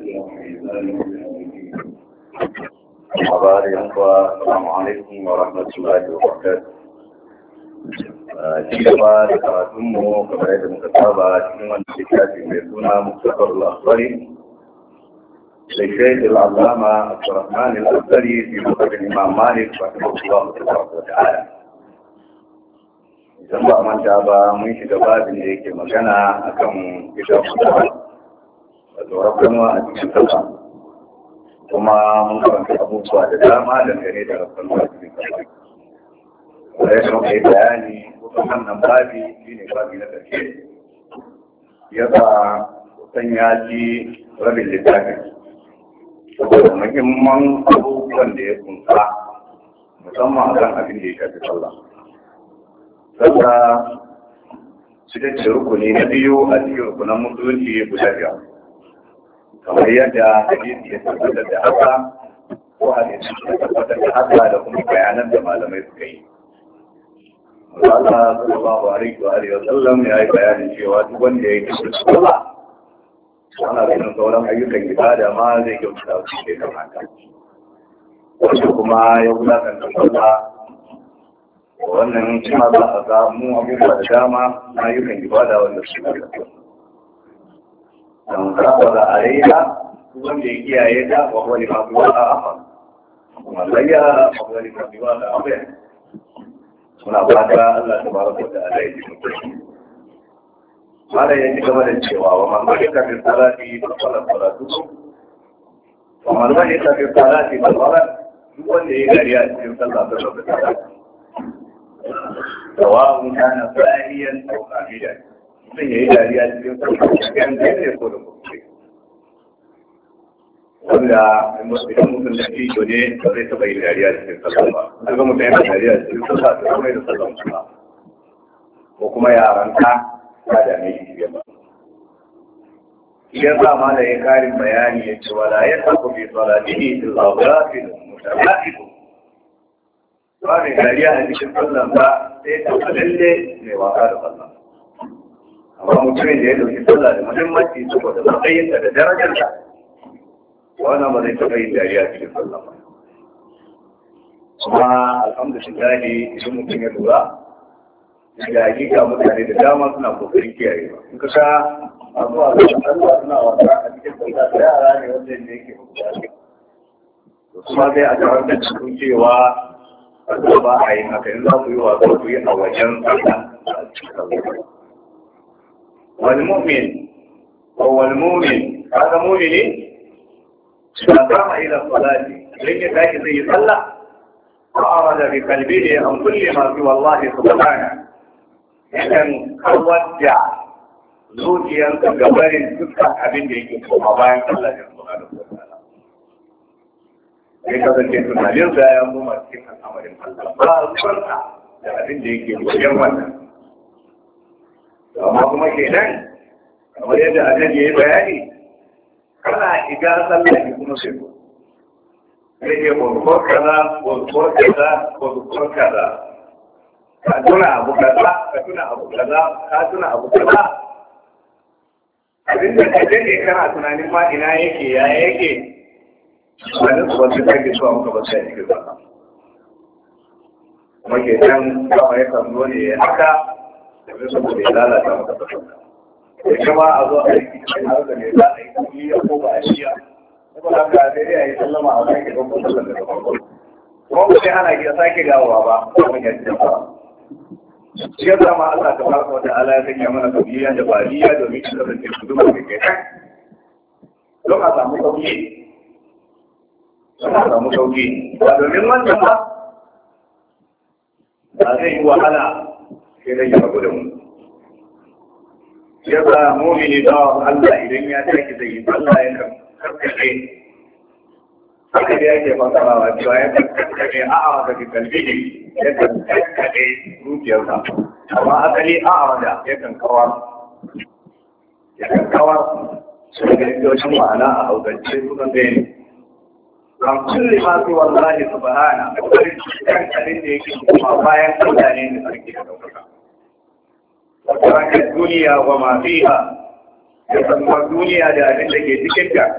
Habari yankuwa, Assalamu alaikum wa rahmatullahi wa barakatuh. Ci gaba da karatunmu kamar yadda muka saba cikin wanda littafi mai suna Mustapha al-Asfari da Shaykh al-Allama Abdurrahman al-Asfari fi Muqaddam Imam Malik rahimahullah wa ta'ala. Idan ba manta ba mun shiga babin da yake magana akan kitabun wato rabbanwa a cikin sallah kuma mun karanta abubuwa da dama dangane da rabbanwa a cikin sallah da ya muka yi bayani kusan wannan babi shi ne babi na ƙarshe ya sa kusan ya ci rabin littafin saboda muhimman abubuwan da ya kunsa musamman a kan abin da ya shafi sallah sallah shi ce rukuni na biyu a cikin rukunan musulunci guda biyar kamar yadda hadisi ya tabbatar da haka ko hadisi ya tabbatar da haka da kuma bayanan da malamai suka yi Allah sallallahu alaihi wa alihi wa sallam ya yi bayanin cewa duk wanda ya yi kishin sallah ana ganin sauran ayyukan ibada ma zai kyauta su ke kamata wanda kuma ya wulakanta sallah wannan cima za a samu abubuwa da dama na ayyukan ibada wanda su ke da don kafara a raiha wanda ya kiyaye ta wa wani mafiwa a afa kuma layya wa wani mafiwa a afa suna fata Allah ta baraka da Allah ya ji mutum mala ya ci gaba da cewa wa man bari ka fi salati da salat salatu wa man bari ka fi salati da salat duk wanda ya gari a cikin sallah da salat sawa'un kana sa'iyan aw qamidan mutum ya yi dariya cikin sarkar ne ko da kuma wanda idan mutum da ke ne ba zai taɓa yin dariya cikin sallah ba daga mutum yana dariya cikin sallah da kuma da sallah kuma ko kuma yaranta ta dame shi fiye ba idan sa ma da ya karin bayani ya ce wala ya taɓa bi salatihi illa ghafil mutalaqib ba mai dariya a cikin sallah ba sai ta lalle mai wasa da sallah amma mutumin da ya dauki sallah da muhimmanci saboda matsayinta da darajarta wannan ba zai taɓa yin dariya cikin sallah ba kuma alhamdulillah idan mutum ya lura da hakika mutane da dama suna kokarin kiyaye ba in ka sha masu wasa da sallah suna wasa a cikin sallah da yara ne wanda ne yake bukata kuma sai a tarar da cikin cewa ba a yi haka in za ku yi wasa ku yi a wajen sallah a cikin sallah والمؤمن هو المؤمن هذا مؤمن إذا قام إلى الصلاة لن يتاكي زي صلى وأراد بقلبه عن كل ما سوى الله سبحانه yakan kawadda zuciyarsa ga barin dukkan abin da yake koma bayan Allah ya subhanahu wa ta'ala sai kasance tunaninsa ya koma cikin al'amarin Allah ba ruwansa da abin da yake wajen wannan amma kuma ke nan kamar yadda annabi ya yi bayani kana iga sallah ki kuma sai ko sai ke ko kaza ko ko kaza ko ko kaza ka tuna abu kaza ka tuna abu kaza ka tuna abu kaza abin da ka dade kana tunanin ma ina yake ya yake wani wasu take zuwa muka ba sai cikin sallah kuma ke nan kawai ya kan zo ne haka domin saboda ya lalata maka fasanda ya kama a zo a yi cikin har da ne za a yi kuliya ko ba a shiya kuma haka sai dai a yi sallama a sake don musallar daga farko kuma ba sai ana iya sake dawowa ba kuma ya ci ba shi ya zama Allah ta farko wata ala ya sanya mana kuliya da baliya domin shi kasance su duba da kai kan don a samu sauki don a samu sauki ba domin wannan ba ba zai yi wahala sai dai ya rabu da mu ya sa mumini da Allah idan ya take zai yi Allah ya kan karkace haka da yake fasarawa cewa ya kan karkace a a daga kalbi ne ya kan karkace zuciyarsa amma asali a a da ya kan kawar ya kan kawar su da yawancin ma'ana a haukance sunan da ne kan kulli ma fi wallahi subhana da kwarin kan abin da yake kuma bayan mutane da sarki da daukaka وترك الدنيا وما فيها يسمى الدنيا ده اللي تكنت